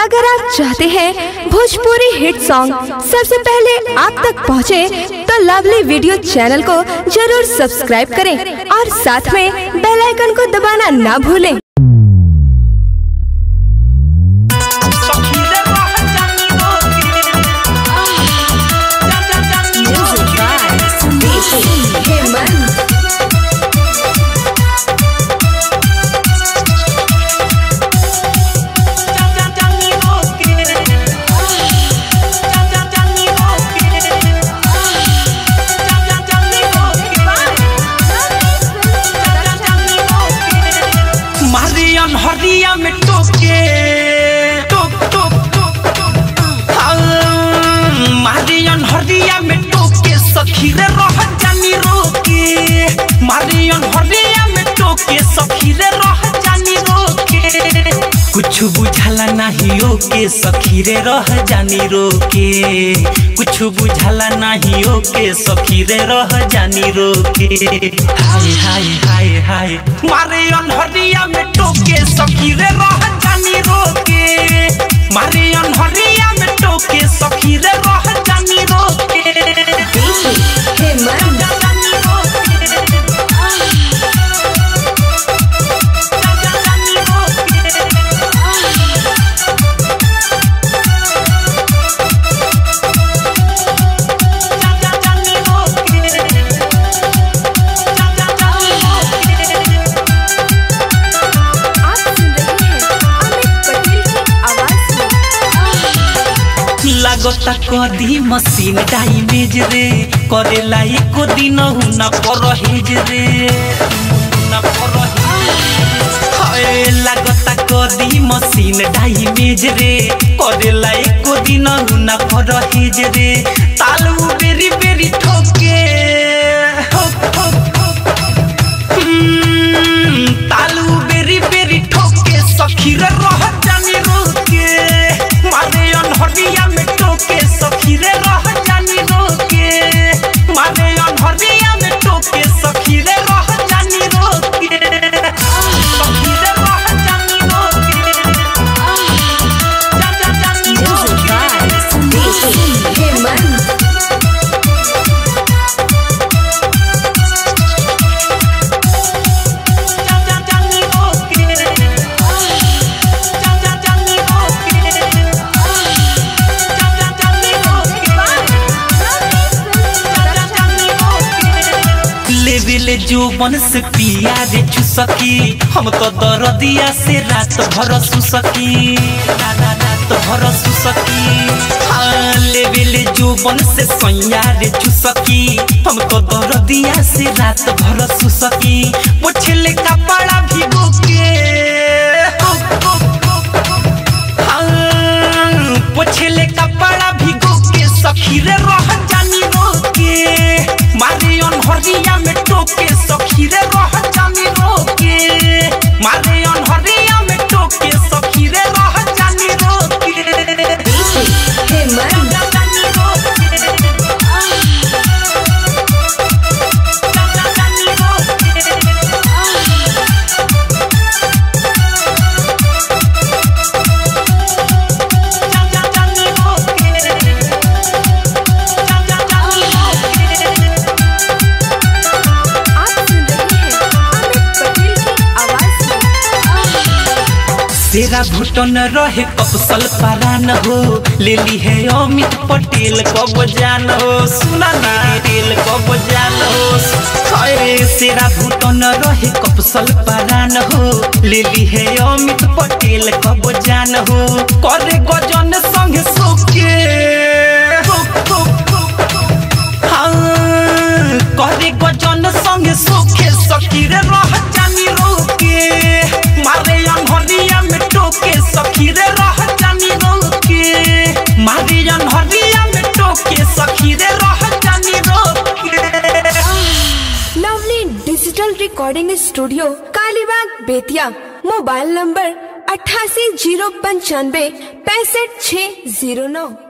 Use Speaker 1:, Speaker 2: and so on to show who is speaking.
Speaker 1: अगर आप चाहते हैं भोजपुरी हिट सॉन्ग सबसे पहले आप तक पहुंचे, तो लवली वीडियो चैनल को जरूर सब्सक्राइब करें और साथ में बेल आइकन को दबाना ना भूलें
Speaker 2: मारियन हरिया में टोके टोक टोक टोक टोक हाँ, मारियन हरिया में टोके सखी रे रह जानी रोके मारियन हरिया में टोके सखी रे रह जानी रोके कुछ बुझाला नहीं ओके सखी रे रह जानी रोके कुछ बुझाला नहीं ओके सखी रे रह जानी रोके हाय हाय हाय हाय मारे अनहरिया में टोके सखी रे रह जानी रोके मारे अनहरिया में टोके सखी रे रह जानी रोके
Speaker 1: आप सुन रहे हैं अमित पटेल की आवाज
Speaker 2: लागता कदी मशीन डाइमेज रे करेला एको दिन हुना परहेज रे हुना परहेज हाय लागता कदी मशीन डाइमेज रे करेला एको दिन हुना परहेज रे तालू बेरी बेरी ठोके ठोक ठोक ठोक हम्म, तालू बेरी बेरी ठोके सखी रे रह जानी रोके मारे अनहरिया में टोके सखी रे रह जानी रोके मारे अनहरिया में टोके सखी रे रह जानी रोके सखी रे रह जानी रोके जा जा जानी रोके जा जा जानी रोके जा जा जानी रोके जा जा जानी रोके लेविले जोबन से पिया रे चुसकी हम तो दरदिया से रात भर सुसकी रात रात भर सुसकी हाँ लेविले जोबन से सैया रे चुसकी हम तो दरदिया से रात भर सुसकी पोछले कपड़ा भिगो के हाँ, पोछले कपड़ा भिगो के सखी रे रह जानी रोके मारे अनहरिया में टोके सखी रे रह जानी रोके मारे अनहरिया में टोके सखी रे रह जानी रोके जा जानी रोके जा जा जानी रोके जा जा जानी रोके जा जा जानी रोके
Speaker 1: आप सुन रहे हैं अमित पटेल की आवाज
Speaker 2: तेरा घुटन रहे कपसल परान हो ले ली है अमित पटेल कब जान हो सुना ना रेल कब जान हो अरे तेरा घुटन रहे कपसल परान हो ले ली है अमित पटेल कब जान हो करे गजन संग सोके हाँ, करे गजन संग सोखे सखी रे रह जानी रोके मारे अनहरिया में टोके सखी रे रह जानी रोके मारे अनहरिया में टोके सखी रे रह जानी रोके
Speaker 1: lovely digital recording studio Kalibagh Bettiah mobile number अट्ठासी जीरो पंचानवे पैंसठ छः जीरो नौ